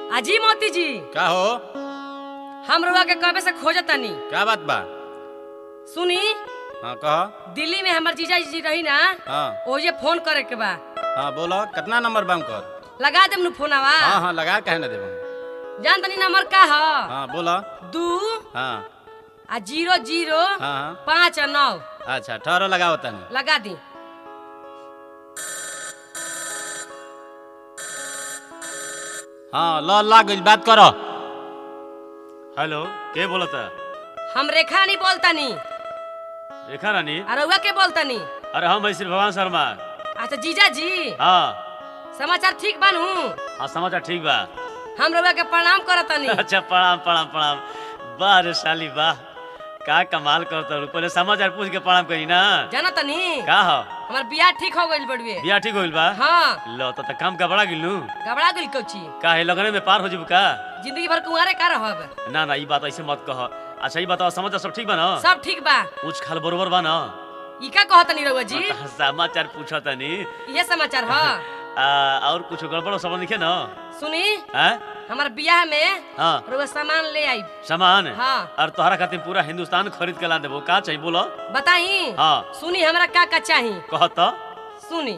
अजी मोती जी का हो हम रुआ के कबे से खोजतनी का बात बा सुनी हाँ कह दिल्ली में हमर जीजा जी रही ना हाँ ओजे फोन करे के बा हाँ बोलो कितना नंबर बा कर लगा देम नु फोनवा हाँ हाँ लगा कहे ना देबो जान तनी नंबर का ह हाँ बोलो दू हाँ आ जीरो जीरो हाँ हाँ पाँच आ नौ अच्छा ठहरो लगाओ तनी लगा दी हाँ लो लाग गइल बात करो हेलो के बोलता हम रेखा नहीं बोलतनी रेखा रानी आ रउआ के बोलतनी अरे हम भाई श्री भगवान शर्मा अच्छा जीजा जी हाँ समाचार ठीक बानू हाँ समाचार ठीक बा हम रउआ के प्रणाम करतनी अच्छा प्रणाम प्रणाम प्रणाम वाह रे साली वाह का कमाल करता रू पहले समाचार पूछ के प्रणाम करी ना जाना तनी का हो हमार बियाह ठीक हो गइल बड़ुए बियाह ठीक होइल बा हाँ लो तो, तो काम गबड़ा गिलू घबरा गइल कौची का है लगने में पार हो जब का जिंदगी भर कुंवारे का रहब ना ना ई बात ऐसे मत कह अच्छा ई बताओ समाचार सब ठीक बा ना सब ठीक बा ऊंच खाल बरोबर बा ना ई का कहतनी रउआ जी हाँ, तो समाचार पूछा तनी ये समाचार ह आ, और कुछ गड़बड़ सब लिखे ना सुनी हैं हमार बियाह में हाँ रउआ सामान ले आई सामान हाँ और तोहरा खातिर पूरा हिंदुस्तान खरीद के ला देबो का चाहिए बोलो बताई हाँ सुनी हमरा का का चाही कह तो सुनी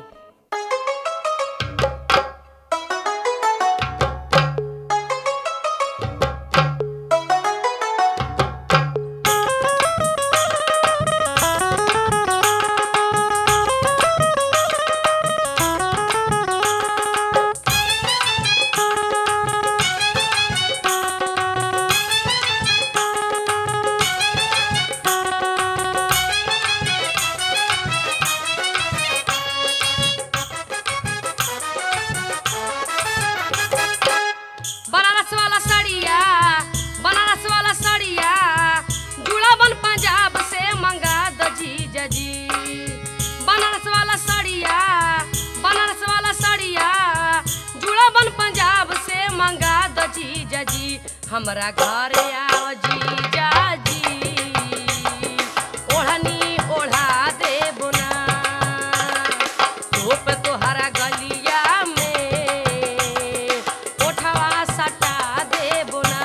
बनारस वाला साड़िया बनारस वाला साड़िया जुड़ावन पंजाब से मंगा दो जीजा जी बनारस वाला साड़िया बनारस वाला साड़िया जुड़ावन पंजाब से मंगा दो जीजा जी हमरा घर आओ जीजा जी ओढ़नी ओढ़ा दे बुना धूप तोहरा गलिया में ओठवा सटा दे बुना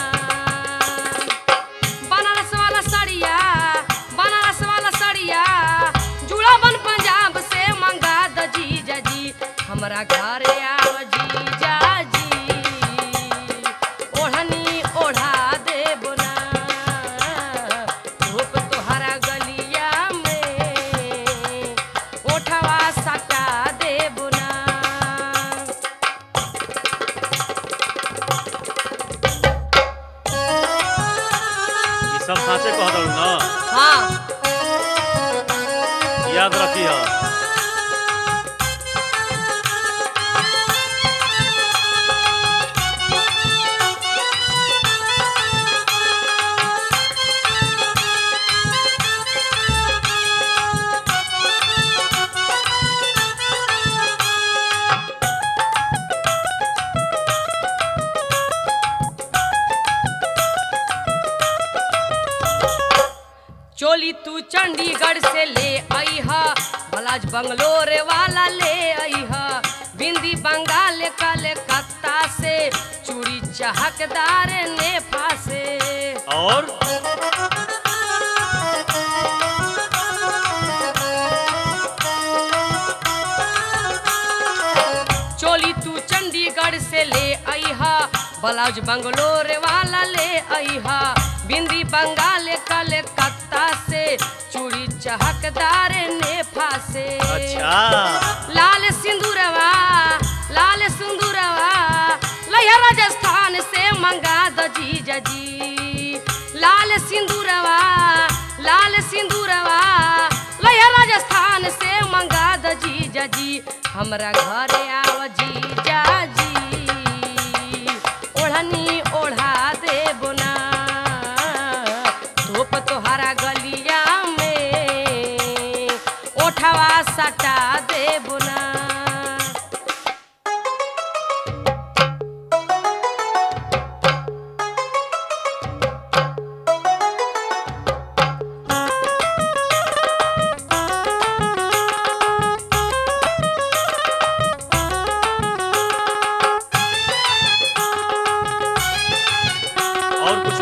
बनारस वाला साड़िया बनारस वाला साड़िया जुड़ावन पंजाब से मंगा द जीजा जी हमरा घर आओ जीजा जी ओढ़नी ओढ़ा दे बुना धूप तोहरा गलिया में ओठवा सटा दे बुना ये सब साँचे कह दू ना हाँ याद रखी हो चोली तू चंडीगढ़ से ले आई हा बलाज बंगलोर वाला ले आई हा बिंदी बंगाल कलकत्ता से चूड़ी चहकदार नेफा से और चोली तू चंडीगढ़ से ले आई हा ब्लाउज बंगलोर वाला ले आई हा बिंदी बंगाल कलकत्ता से चूड़ी चहकदार नेफा से अच्छा लाल सिंदूरवा लाल सिंदूरवा लैया राजस्थान से मंगा दो जीजा जी लाल सिंदूरवा लाल सिंदूरवा लैया राजस्थान से मंगा दो जीजा जी हमरा घर आव जीजा जी ओढ़नी ओढ़ा दे बुना धूप तोहरा गलिया में ओठवा सटा दे बुना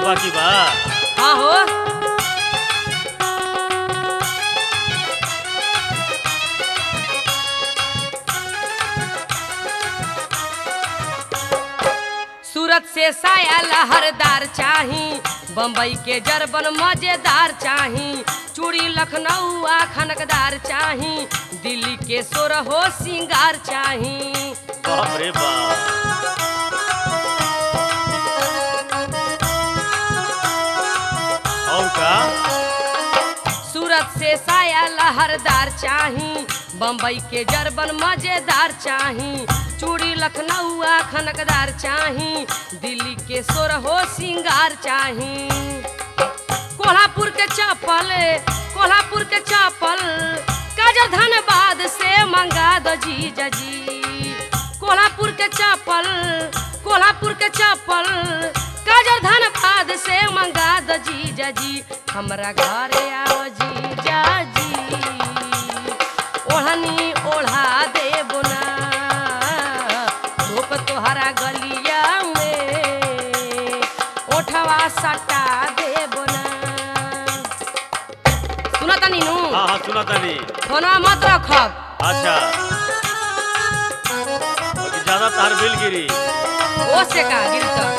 बाकी बा हाँ हो सूरत से साया लहरदार चाही बम्बई के जरबन मजेदार चाही चूड़ी लखनऊ आ खनकदार चाही दिल्ली के सोरहो सिंगार चाही बाप रे बाप और का सूरत से साया लहरदार चाही बम्बई के जरबन मजेदार चाही चूड़ी लखनऊ आ खनकदार चाही दिल्ली के सोरहो सिंगार चाही कोल्हापुर के चप्पल कोल्हापुर के चप्पल काजर धनबाद से मंगा दो जीजा जी कोल्हापुर के चप्पल कोल्हापुर के चप्पल काजर धनबाद से मंगा दो जीजा जी हमरा घरे आओ जीजा जी ओढ़नी ओढ़ा देबो ना धूप तोहरा गलिया में ओठवा सटा देबो ना सुना तनी नु हाँ हाँ सुना तानी फोनवा मत रखब अच्छा बाकी ज्यादा तार बिल गिरी ओ से का गिरत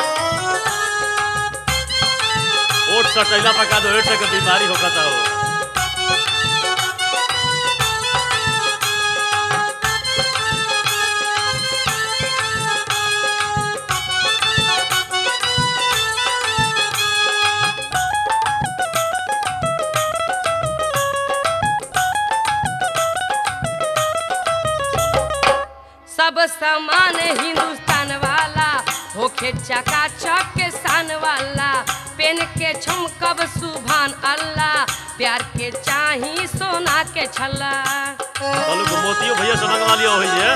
ओट सटैला पका दो एट के बीमारी होकता हो सब सामान हिंदुस्तान वाला होखे चकाचक के शान वाला पेन के छमकब सुभान अल्लाह प्यार के चाही सोना के छल्ला बोलू को मोतियो भैया से मंगवा लियो होई जे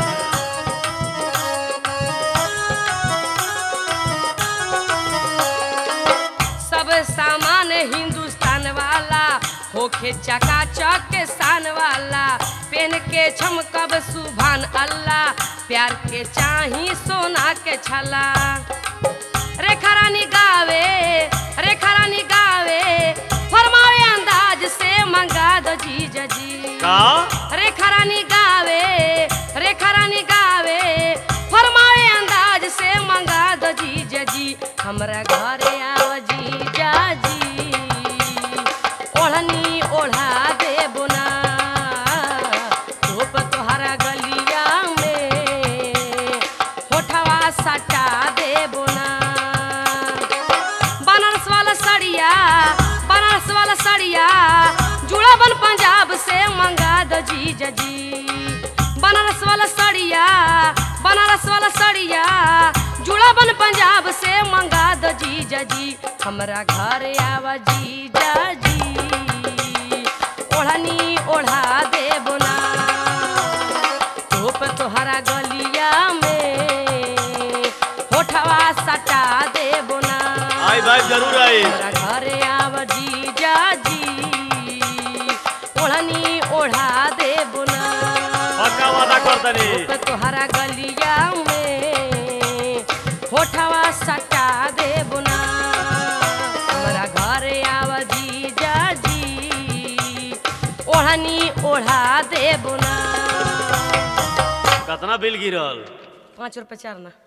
सब सामान हिंदुस्तान वाला होखे चकाचक के शान वाला पेन के छमकब सुभान अल्लाह प्यार के चाही सोना के छला रेखा रानी गावे रेखा रानी गावे फरमावे अंदाज से मंगा दो जीजा जी का रेखा रानी गावे रेखा रानी गावे फरमाए अंदाज से मंगा दो जीजा जी हमरा घरे आओ जीजा जी ओढ़नी ओढ़ा देबो ना धूप तोहरा गलिया में होठवा सटा देबो ना बनारस वाला सड़िया बनारस वाला सड़िया जुड़ा बन पंजाब से मंगा दो जीजा जी बनारस वाला सड़िया बनारस वाला सड़िया जुड़ा बन पंजाब से मंगा दो जीजा जी हमरा घर आवा जीजा जी ओढ़नी ओढ़ा देबो ना धूप तोहरा गलिया में होठवा सटा देबो ना आई भाई जरूर आई हमरा घरे आव जीजा जी ओढ़नी ओढ़ा देबो ना पक्का वादा करतनी धूप तोहरा गलिया में होठवा सटा देबो ना हमरा घरे आव जीजा जी ओढ़नी ओढ़ा देबो ना कितना बिल गिरल पाँच रुपये चार ना